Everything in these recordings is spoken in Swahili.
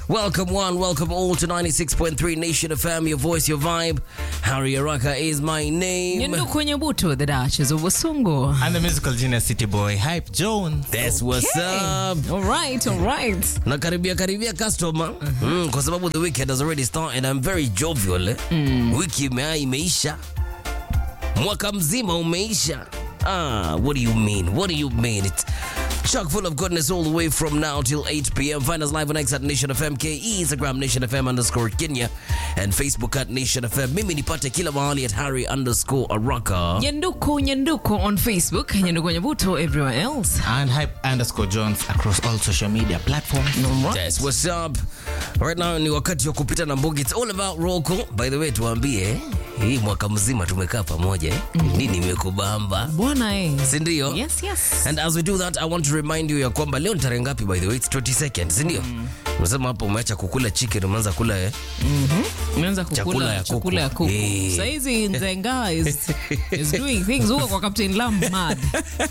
Welcome one, welcome all to 96.3 Nation FM, your voice, your vibe. Harry Araka is my name. Nyenduku Nyebutu, the Duchess of Wasungu. And the musical genius city boy, Hype Jones. That's what's up. All right, all right. Na karibia karibia customer mm, kwa sababu the weekend has already started. I'm very jovial. Eh? Wiki ime, imeisha, mwaka mzima umeisha. Ah, what do you mean? What do you mean? It's chock full of goodness all the way from now till 8 p.m. Find us live on X at Nation FM KE, Instagram Nation FM underscore Kenya, and Facebook at Nation FM. Mimi nipate kila mahali at Harry underscore Araka. Nyenduku Nyenduku on Facebook, Nyenduku Nyebutu everywhere else. And Hype underscore Jones across all social media platforms. Yes, what's up? Right now ni wakati wa kupita na mbogi. It's all about roll call. By the way, tuambie hii mwaka mzima tumekaa pamoja eh? Nini imekubamba? Bwana eh. Si ndio? Yes, yes. And as we do that, I want to remind you ya kwamba leo ni tarehe ngapi by the way? It's 20 seconds, si ndio? Unasema hapo umeacha kukula chicken, umeanza kula eh? Umeanza Chakula kukula ya kuku. chakula ya kuku. Eh. Saizi Nzenga is, is doing things huko kwa Captain Lam mad.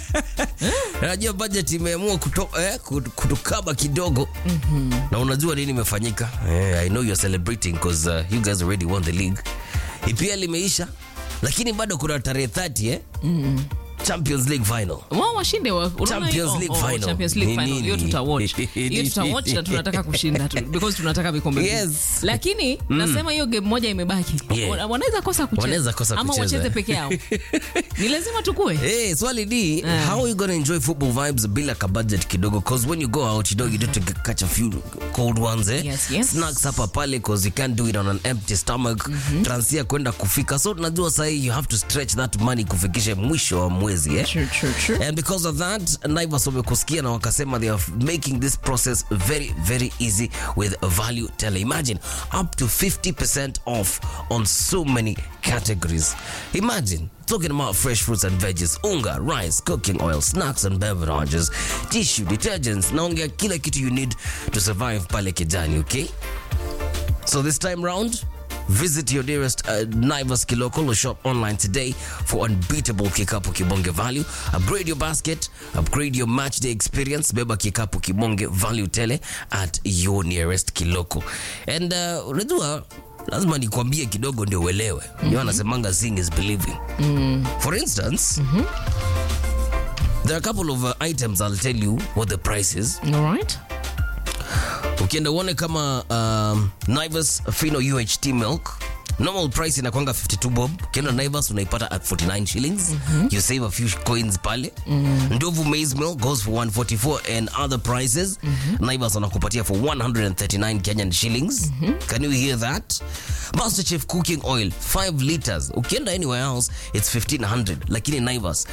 Najua budget imeamua kuto, eh, kut- kutukaba kidogo na unajua nini imefanyika eh, I know you're celebrating because uh, you guys already won the league. EPL imeisha lakini bado kuna tarehe 30 eh? Champions League final. Wao washinde wa unaona Champions hiyo? League oh, final. Champions League Ni final. nini? Hiyo tutawatch. Hiyo tutawatch na tunataka kushinda tu because tunataka vikombe. vingi. Yes. Lakini nasema hiyo game moja imebaki. Yeah. Wana- Wanaweza kosa kucheza. Wanaweza kosa Ama kucheza. wacheze peke yao. Ni lazima tukue. Hey, swali ni how are you gonna enjoy football vibes bila ka budget kidogo cause when you go out you know you need to get- catch a few cold ones eh? Yes, yes. snacks hapa pale cause you can't do it on an empty stomach transia kwenda kufika so tunajua sahi you have to stretch that money kufikisha mwisho wa mwezi eh? True, true, true. and because of that naivas wamekusikia na wakasema they are making this process very very easy with value tele imagine up to 50% off on so many categories imagine talking about fresh fruits and veggies unga rice cooking oil snacks and beverages tissue detergents naongea kila kitu you need to survive pale kijani okay so this time round, visit your nearest uh, Naivas Kiloko or shop online today for unbeatable Kikapu Kibonge value. Upgrade your basket, upgrade your match day experience. Beba Kikapu Kibonge value tele at your nearest Kiloko. And uh, unajua lazima nikwambie kidogo ndio uelewe. Ndio anasemanga seeing is believing. For instance, there are a couple of uh, items I'll tell you what the price is. All right. ukienda uone kama um, Naivas Fino UHT milk normal price inakwanga 52 bob ukienda Naivas unaipata at 49 shillings you save a few coins pale Ndovu maize milk goes for 144 and other prices Naivas wanakupatia for 139 Kenyan shillings can you hear that Master Chef cooking oil 5 liters ukienda anywhere else it's 1500 lakini Naivas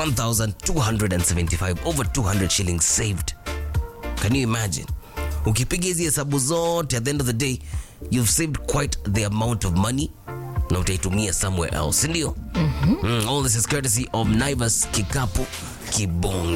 1275 over 200 shillings saved Can you imagine? Ukipiga hizi hesabu zote at the end of the day you've saved quite the amount of money na utaitumia somewhere else, si ndio? Mm, all this is courtesy of Naivas Kikapu Kibonge.